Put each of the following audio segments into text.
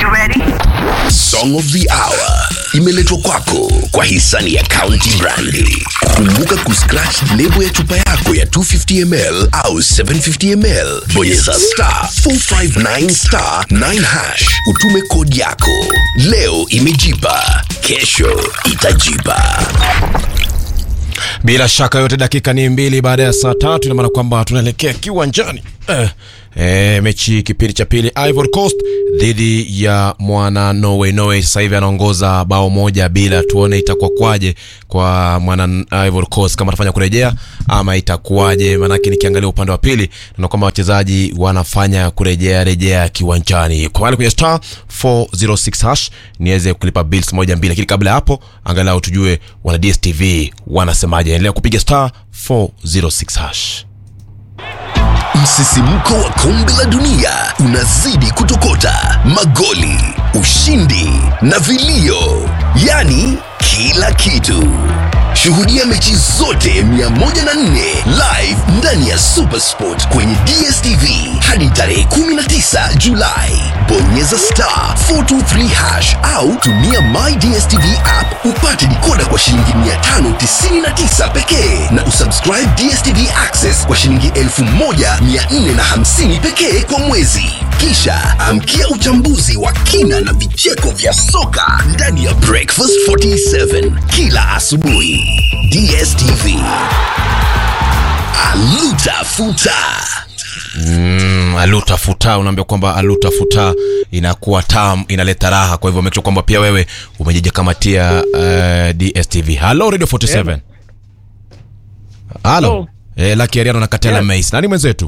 Song of the Hour imeletwa kwako kwa hisani ya County Brandi. Kumbuka kuscratch lebo ya chupa yako ya 250ml au 750ml, bonyeza star 459 star 9 hash, utume kodi yako. Leo imejipa, kesho itajipa. Bila shaka yote, dakika ni mbili baada ya saa tatu, ina maana kwamba tunaelekea kiwanjani eh, eh, mechi kipindi cha pili, Ivory Coast dhidi ya mwana Norway. Norway sasa hivi anaongoza bao moja bila. Tuone itakuwa kwaje kwa mwana Ivory Coast, kama atafanya kurejea ama itakuwaje? Maanake nikiangalia upande wa pili naona kwamba wachezaji wanafanya kurejea rejea kiwanjani. Kwa wale kwenye star 406 hash niweze kulipa bills moja mbili, lakini kabla ya hapo angalau tujue wana DStv wanasemaje. Endelea kupiga star 406 hash. Msisimko wa kombe la dunia unazidi kutokota, magoli, ushindi na vilio, yaani kila kitu. Shuhudia mechi zote 104 live ndani ya Supersport kwenye DStv hadi tarehe 19 Julai. Bonyeza star 423 hash au tumia My DStv app upate dikoda kwa shilingi 599 pekee na usubscribe DStv Access kwa shilingi 1450 pekee kwa mwezi. Kisha amkia uchambuzi wa kina na vicheko vya soka ndani ya Breakfast 47 kila asubuhi. DStv. Aluta futa. Mm, aluta futa, unaambia kwamba aluta futa inakuwa tam, inaleta raha. Kwa hivyo make sure kwamba pia wewe umejijikamatia uh, DStv. Hello Radio 47. Hello. Hello. Eh, Lucky Ariano na Katela Yes. Mace. Nani mwenzetu?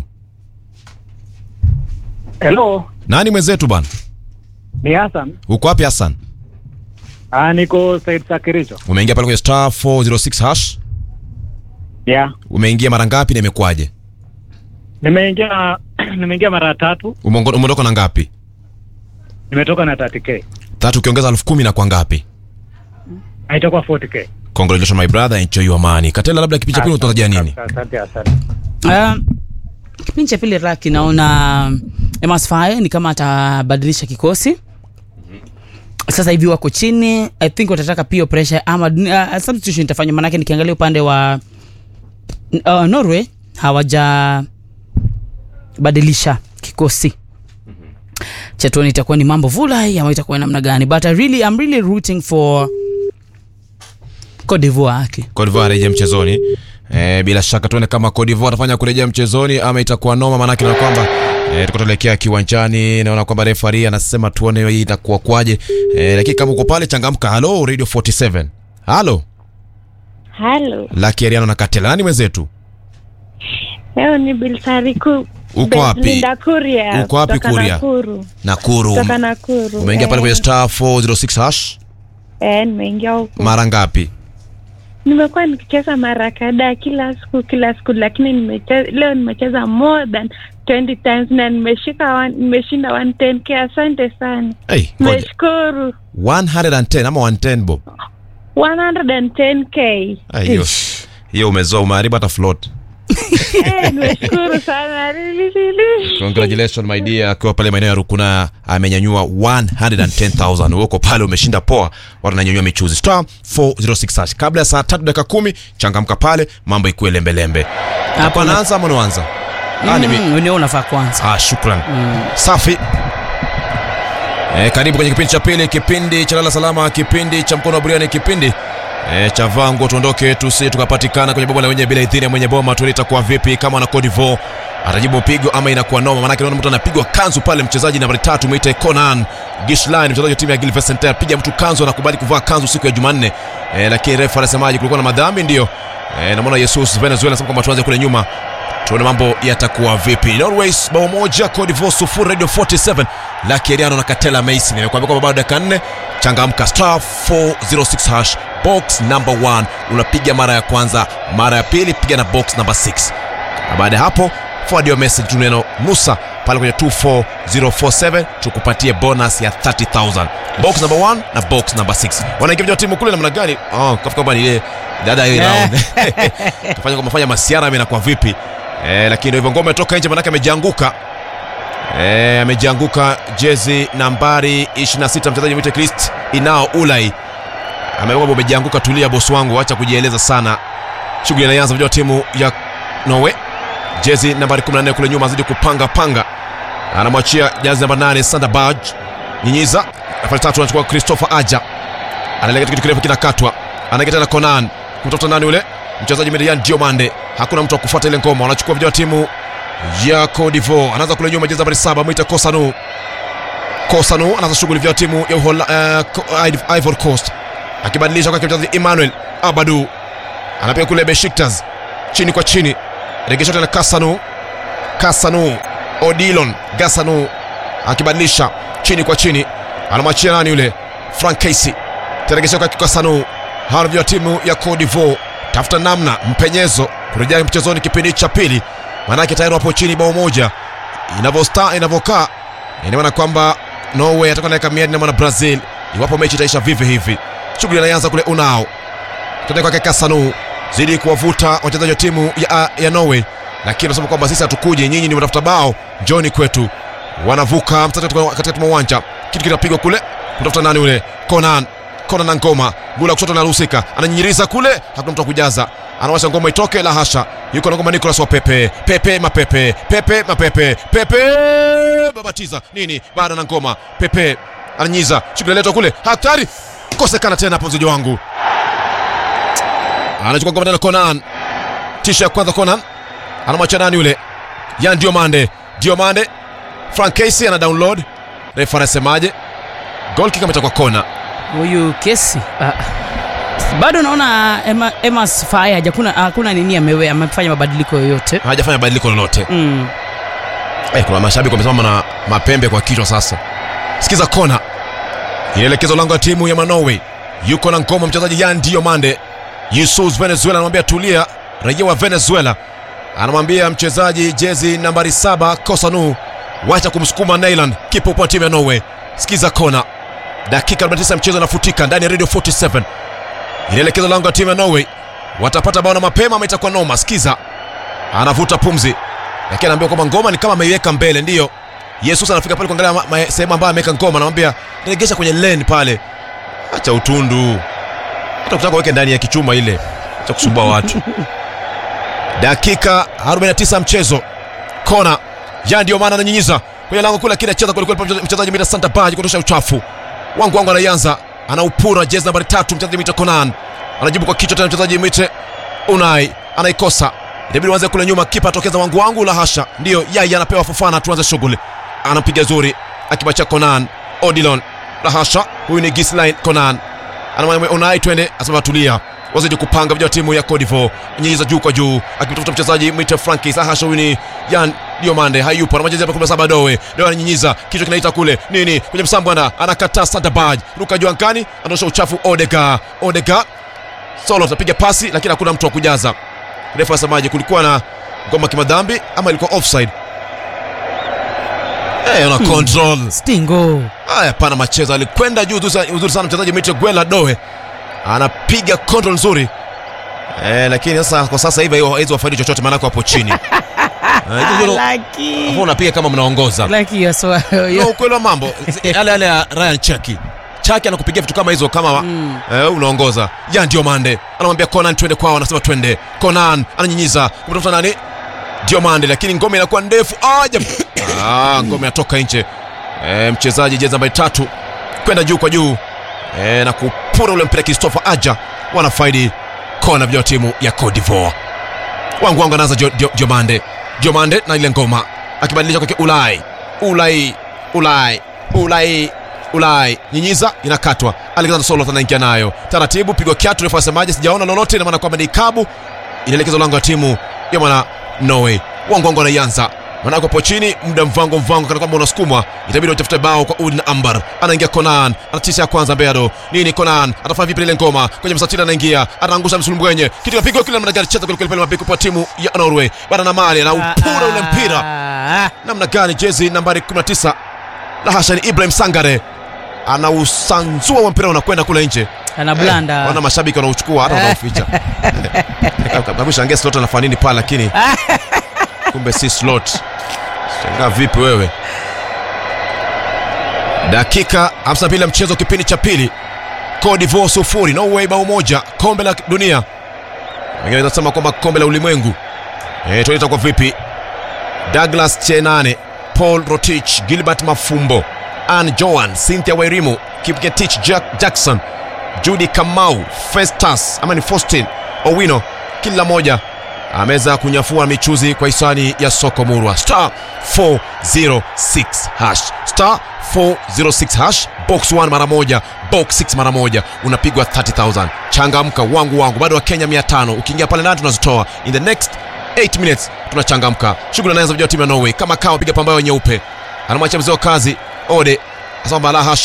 Hello, Nani mwenzetu bana? ni Hassan. Uko wapi Hassan? Ah, niko Said Sakiricho. Umeingia pale kwenye star 406 hash. Yeah. Umeingia mara ngapi na imekuwaje? Nimeingia nimeingia mara tatu, Umeongo- Umeondoka na ngapi? nimetoka na 30k. Tatu ukiongeza elfu kumi na kwa ngapi? Ah, Itakuwa 40k. Congratulations my brother, enjoy your money. Katela, labda kipindi cha pili unatarajia nini? Asante, asante. Uh, kipindi cha pili Raki naona Emas Faye ni kama atabadilisha kikosi sasa hivi wako chini i think watataka pia pressure ama uh, substitution itafanywa manake nikiangalia upande wa uh, norway hawajabadilisha kikosi chatoni itakuwa ni mambo vulai ama itakuwa namna gani but I really, I'm really rooting for Cote d'Ivoire aki Cote d'Ivoire arejea mchezoni. E, bila shaka tuone kama Cote d'Ivoire atafanya kurejea mchezoni ama itakuwa noma, maanake na kwamba e, tuko tuelekea kiwanjani. Naona kwamba referee anasema tuone hii itakuwa kwaje. E, lakini kama uko pale changamka. Hello Radio 47. Hello Halo, Lucky Ariano na Katela. Nani mwenzetu? leo ni Bilsariku. Uko wapi? Linda Kuria. Uko wapi kutoka Kuria? Nakuru. Nakuru. Kutoka Nakuru. Umeingia pale Eh, kwenye star 406 hash Eh, nimeingia huko. mara ngapi? Nimekuwa nikicheza mara kadhaa kila siku kila siku, lakini nimecheza, leo nimecheza more than 20 times na nimeshika one- nimeshinda 110k. Asante sana, Hey, ngoja. nimeshukuru 110 ama 110 bob. 110k. Ah, Hiyo hiyo umezoa, umeharibu hata float. Eh, nimeshukuru sana Really, really. Congratulations my dear, akiwa pale maeneo ya Rukuna amenyanyua 110,000. Uko pale umeshinda poa, watu wananyanyua michuzi. Star 406 hash. Kabla ya saa 3 dakika 10, changamka pale, mambo ikuwe lembe lembe. Hapo na- anaanza ama unaanza? Ah, ni mi- mm, unio unafaa kwanza Ah, shukran. Safi. E, karibu kwenye kipindi cha pili, kipindi cha lala salama, kipindi cha mkono wa buriani, kipindi e, cha vango. Tuondoke tusi tukapatikana kwenye bomba la wenye bila idhini ya mwenye boma. Tuone itakuwa vipi kama na Cote d'Ivoire atajibu pigo ama inakuwa noma, maanake naona mtu anapigwa kanzu pale. Mchezaji nambari tatu mwite Conan Gishlan, mchezaji wa timu ya Gil Vicente, apiga mtu kanzu, anakubali kuvaa kanzu siku ya Jumanne e, lakini refa anasemaje? Kulikuwa na madhambi, ndio e, namwona Jesus Venezuela anasema kwamba tuanze kule nyuma tuone mambo yatakuwa vipi. Norways bao moja, Cote d'Ivoire sufuri. Radio 47 Lucky Ariano na Katela Mason nimekuambia kwamba bado dakika nne. Changamka, star 406 hash box number 1 unapiga mara ya kwanza, mara ya pili piga na box number 6 na baada ya hapo forward your message tu neno nusa pale kwenye 24047 tukupatie bonus ya 30000 box number 1 na box number 6 wanaingia wa timu kule namna gani oh, kafika kwamba ni ile dada ile round kafanya kama fanya masiara mimi inakuwa vipi eh, lakini ndio hivyo ngoma imetoka nje manake amejianguka e, amejianguka jezi nambari 26 mchezaji mwite Christ Inao Ulai amekuwa umejianguka. Tulia bosi wangu, acha kujieleza sana. Shughuli inaanza vijana wa timu ya Norway, jezi nambari 14 kule nyuma azidi kupanga panga, anamwachia jezi namba 8 Sander Berg, nyinyiza nafasi tatu, anachukua Christopher Aja, analega kitu kirefu kinakatwa, anaingia tena Conan kumtafuta nani ule mchezaji Median Diomande, hakuna mtu wa kufuata ile ngoma, wanachukua vijana wa timu ya Cote d'Ivoire, anaanza kule nyuma, jezi nambari 7 mwita Kosanu Kosanu anaanza shughuli vya timu ya Uhola, uh, Ivory Coast akibadilisha kwa mchezaji Emmanuel Abadu anapiga kule Besiktas chini kwa chini, regesha tena Kasanu Kasanu Odilon Gasanu akibadilisha chini kwa chini, anamwachia nani yule Frank Casey, teregesha kwa Kasanu. Hawa ndio timu ya Cote d'Ivoire, tafuta namna mpenyezo kurejea mchezoni kipindi cha pili, maanake tayari wapo chini bao moja. Inavyosta inavyokaa ina maana kwamba Norway atakuwa naweka miadi na mwana Brazil iwapo mechi itaisha vivi hivi. Shughuli inaanza kule Unao tende kwake Kasanu zidi kuwavuta wachezaji wa timu ya, ya Norway, lakini anasema kwamba sisi hatukuje, nyinyi ni mtafuta bao, njoni kwetu. Wanavuka mstari katikati mwa uwanja, kitu kinapigwa kule kutafuta nani ule Conan Conan na ngoma gula kushoto anahusika, ananyinyiza kule, hakuna mtu kujaza, anawasha ngoma itoke, la hasha, yuko na ngoma Nicolas wa Pepe Pepe mapepe Pepe mapepe Pepe babatiza nini, baada na ngoma Pepe ananyiza, shughuli letwa kule, hatari kosekana tena hapo, mzeji wangu anachukua ngoma tena Conan, tisha ya kwanza Conan anamwacha nani yule Yan Diomande, Diomande Frank Casey ana download, refa anasemaje? Goal kick ametoka kona. huyu kesi ah, bado naona Emma, Emma's Faye hajakuna hakuna nini amewe amefanya mabadiliko yoyote Hajafanya badiliko lolote. mm. Eh, kuna mashabiki wamesimama na mapembe kwa kichwa sasa. Sikiza kona. Inaelekezwa lango la timu ya Norway. Yuko na ngoma mchezaji Yan Diomande. Yusuf Venezuela anamwambia tulia, raia wa Venezuela. Anamwambia mchezaji jezi nambari saba Kosanu, wacha kumsukuma Neyland, kipa upande wa timu ya Norway. Sikiza kona. Dakika 49 ya mchezo inafutika ndani ya Radio 47. Inaelekezwa lango la timu ya Norway. Watapata bao na mapema ama itakuwa noma. Sikiza. Anavuta pumzi lakini anaambia kwamba ngoma ni kama ameiweka mbele. Ndiyo, Yesus anafika pale kuangalia ma- ma- sehemu ambayo ameweka ngoma, anamwambia regesha kwenye lane pale, acha utundu, hata ukitaka uweke ndani ya kichuma ile, acha kusumbua watu. Dakika 49 ya mchezo, kona ya ndio maana ananyinyiza kwenye lango kule, lakini acheza kweli kweli mchezaji Mita Santa Baji kutosha uchafu wangu wangu, anaianza anaupura jezi nambari tatu, mchezaji Mita Conan anajibu kwa kichwa tena, mchezaji Mite Unai anaikosa inabidi uanze kule nyuma, kipa atokeza wangu wangu, la hasha, ndiyo yai anapewa Fofana, tuanze shughuli. Anapiga zuri akibachia Conan Odilon, la hasha, huyu ni Gislain Conan anamwambia Unai, twende, asema tulia, wazidi kupanga vijana wa timu ya Cote d'Ivoire, nyinyiza juu kwa juu, akimtafuta mchezaji Mwite Frankis, la hasha, huyu ni Yan Diomande, hayupo, anamwachezea hapa kumi na saba Doe, Doe ananyinyiza, kichwa kinaita kule nini kwenye msambwana, anakataa Sandabaj, ruka juu angani, anaosha uchafu Odega, Odega solo atapiga pasi, lakini hakuna mtu wa kujaza refa asemaje, kulikuwa na ngoma kimadhambi ama ilikuwa offside? Eh, una control stingo haya, pana machezo, alikwenda juu uzuri uzuri sana mchezaji Mitro Gwela Doe anapiga control nzuri eh, lakini sasa kwa sasa hivi hizo wafaidi chochote, maanake wapo chini Eh, hizo ndio- Lucky. hapo unapiga kama mnaongoza Lucky, yes, wa- no, ukweli wa mambo yale yale ya Ryan Chaki Chaki anakupigia vitu kama hizo kama Mm. eh, unaongoza ya ndio mande anamwambia Conan twende kwao, anasema twende. Conan ananyinyiza kumtafuta nani? Diomande, lakini ngome inakuwa ndefu aja ah, ngome inatoka nje. Eh, mchezaji jezi nambari tatu kwenda juu kwa juu eh, na kupura ule mpira Christopher Aja, wanafaidi kona vya timu ya Cote d'Ivoire. Wangu wangu anaanza Dio- Dio- Diomande, Diomande na ile ngoma akibadilisha kwake Ulai, Ulai, Ulai, Ulai Ulai nyinyiza inakatwa. Alexander Solo anaingia nayo taratibu, pigwa kiatu. Refa asemaje? Sijaona lolote, ina maana kwamba ni kabu. Inaelekezwa lango la timu ya mwana Norway. Wangu wangu anaianza manake hapo chini, muda mvango mvango, kana kwamba unasukumwa, itabidi utafute bao kwa Udin Ambar. Anaingia Conan, anatisha ya kwanza Beado nini. Conan atafanya vipi ile ngoma kwenye msatili, anaingia anaangusha msulumbwenye, kitu kapigwa kile, namna gani cheza kweli kweli, mabeki kwa timu ya Norway bana na mali na upura ule mpira Ah, namna gani jezi nambari 19 la hasha ni Ibrahim Sangare anausanzua wa mpira unakwenda kule nje ana blanda wana mashabiki wanauchukua hata wanaoficha kabisa ange slot anafanya nini pale lakini kumbe si slot shangaa vipi wewe dakika 52 ya mchezo kipindi cha pili Cote d'Ivoire sufuri Norway bao moja kombe la dunia wengine wanasema kwamba kombe la ulimwengu e, tuone itakuwa vipi Douglas Chenane Paul Rotich Gilbert Mafumbo Ann Joan Cynthia Wairimu Kipgetich Jack Jackson Judy Kamau Festus ama ni Faustin Owino kila moja ameweza kunyafua michuzi kwa hisani ya soko murwa star 406 hash star 406 hash box 1 mara moja box 6 mara moja unapigwa 30000 changamka wangu wangu bado wa kenya 500 ukiingia pale ndani tunazitoa in the next 8 minutes tunachangamka shughuli anaanza vijana wa timu ya norway kama kawa piga pambayo nyeupe anamwachia mzee wa kazi ode asamba la hash